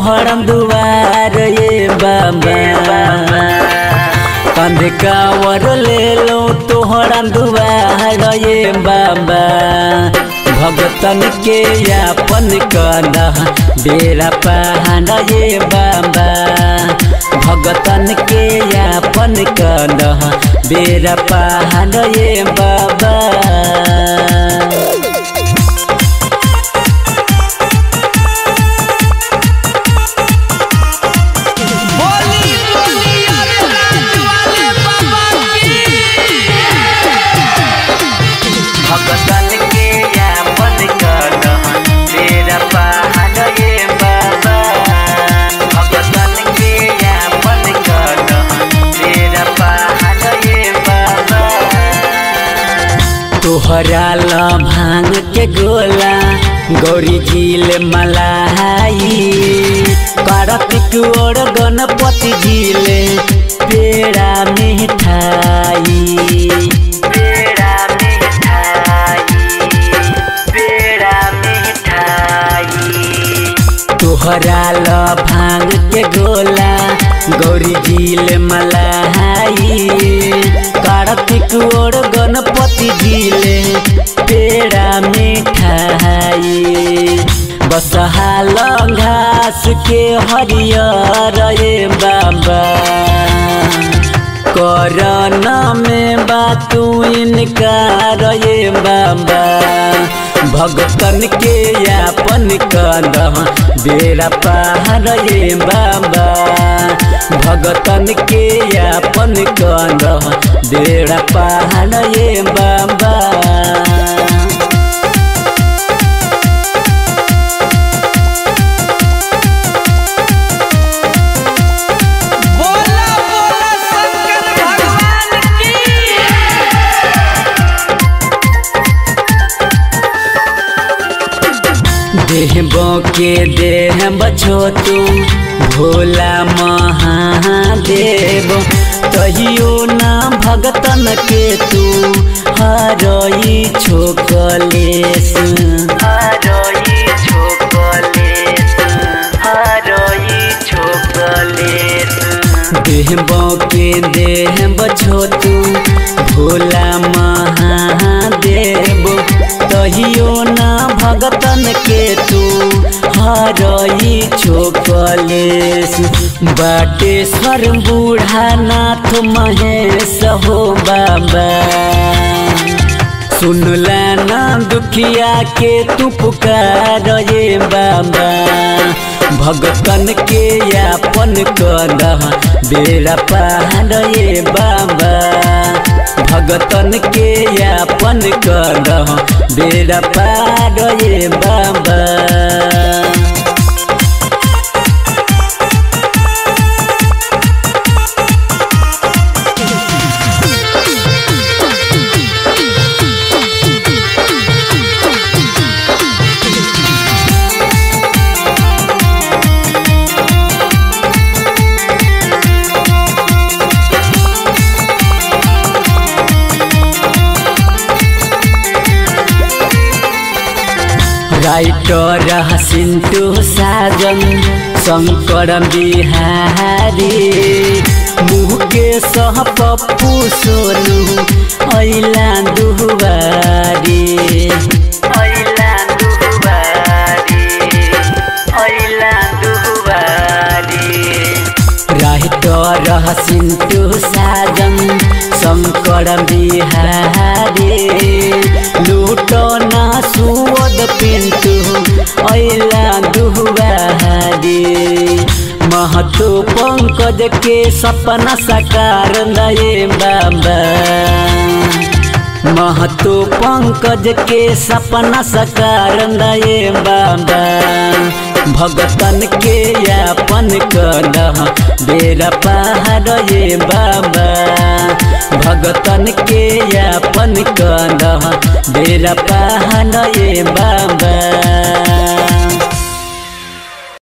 तोहर दुआर ये बाबा कंध कावर ले लो तोहर दुआर ये बाबा भगतन के यापन कदा बेरा पहाड़ ये बाबा भगतन के यापन कदा बेरा पहाड़ ये बाबा बोली बोली अरे राज वाले बाबा की भगतन के यापन कदा बेरा पहाड़ ये बाबा भगतन के यापन कदा बेरा पहाड़ ये बाबा तोहरा ला भांग के गोला गौरी झील मलाई कार्तिक और गणपति झील पेड़ा मिठाई पेड़ा मिठाई पेड़ा मिठाई तोहरा ल भांग के गोला गौरी झील मलाई कार्तिक और गणपति झील पेड़ा मिठाई बसहाल घास के हरियर ये बाबा करन में बातू इनकार ये बाबा भगतन के यापन कद बेरा पहाड़ ये बाबा भगतन के यापन कद बेरा पहाड़ ये बाबा बोला बोला शंकर भगवान की देहबो के देह बछो तू भोला महादेव कहियो ना भगतन के तू हरई छोकलेस हरई छोकलेस हरई छोकलेस देहबो के देह बछो तू भोला महादेव कहियो ना भगतन के तू हरई छोकलेस बाटेश्वर बूढ़ा नाथ महेश हो बाबा सुनला ना दुखिया के तू पुकार ये बाबा भगतन के यापन कद बेरा पहाड़ ये बाबा भगतन के यापन कद बेरा पहाड़ ये बाबा राइटर सिन्टु साजन शङ्कर बिहारी मुकेश पप्पू सोनु ऐला दुवारी ऐला दुवारी ऐला दुवारी राइटर सिन्टु साजन शङ्कर बिहारी लुटना सुवद पिन्टु ऐला दुहबारी महतो पंकज के सपना साकार नए बाबा महतो पंकज के सपना साकार नए बाबा भगतन के यापन कद बेरा पहाड़ ये बाबा भगतन के यापन कद बेरा पहाड़ ये बाबा